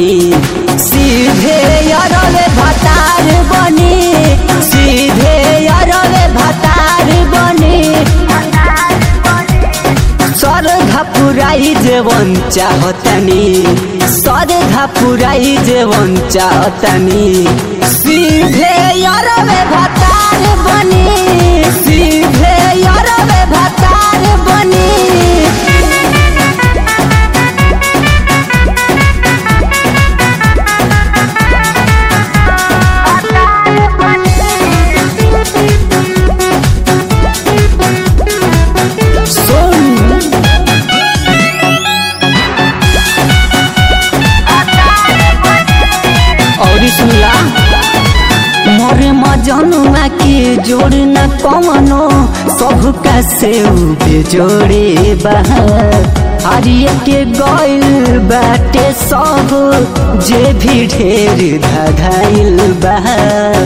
सीधे अरवे भतार बनी सीधे अरवे भतार बनी सरधा पुराई जेवन चाहतनी सरधा पुराई जेवन चाहतनी सीधे अरवे भतार बनी सीधे अरवे भतार बनी सुन और सुनला मोरे मजनुआ के जोड़ न कमनो सब का से बेजोड़े बाहर हरिये के गइल बाटे सब जे भी ढेर धधाइल बाहर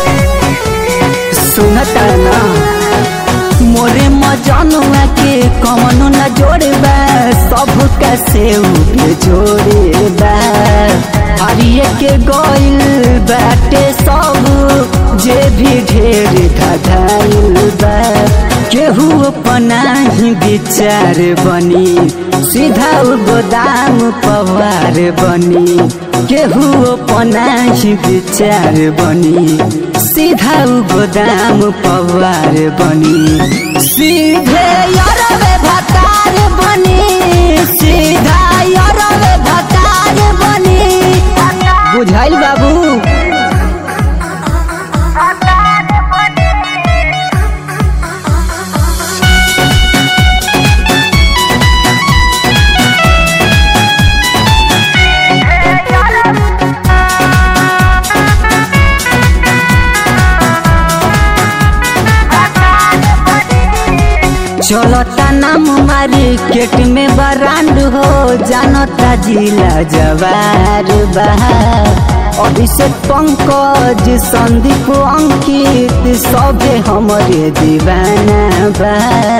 सुनता ना मोरे मजनुआ के कमनो न जोड़बा सब कैसे उबे जोड़बा हरिये के गइल बाटे सब जे भी ढेर धधाइल बा केहू अपना ही विचार बनी सीधा उ गोदाम पवार बनी केहू अपना ही विचार बनी सीधा उ गोदाम पवार बनी सीधे अरवे भतार बनी सीधा अरवे भतार बनी बुझाइल बाबू चलता नाम मार्केट में बरांड हो जानता जिला जवार बहा अभिषेक पंकज संदीप अंकित सभे हमरे दीवाना बा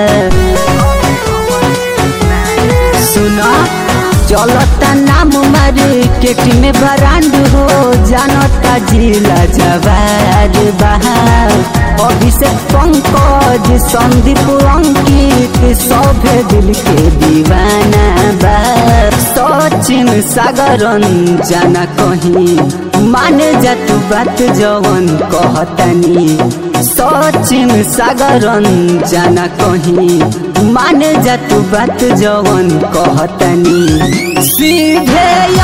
सुना चलता नाम मार्केट में बरांड हो जानता जिला जवार बहा अभिषेक पंकज संदीप अंकित सभे दिल के दीवाना बा सचिन सागरन जाना कहीं माने जा तू बात जवन कहतनी सचिन सागरन जाना कहीं माने जा तू बात जवन कहतनी सीधे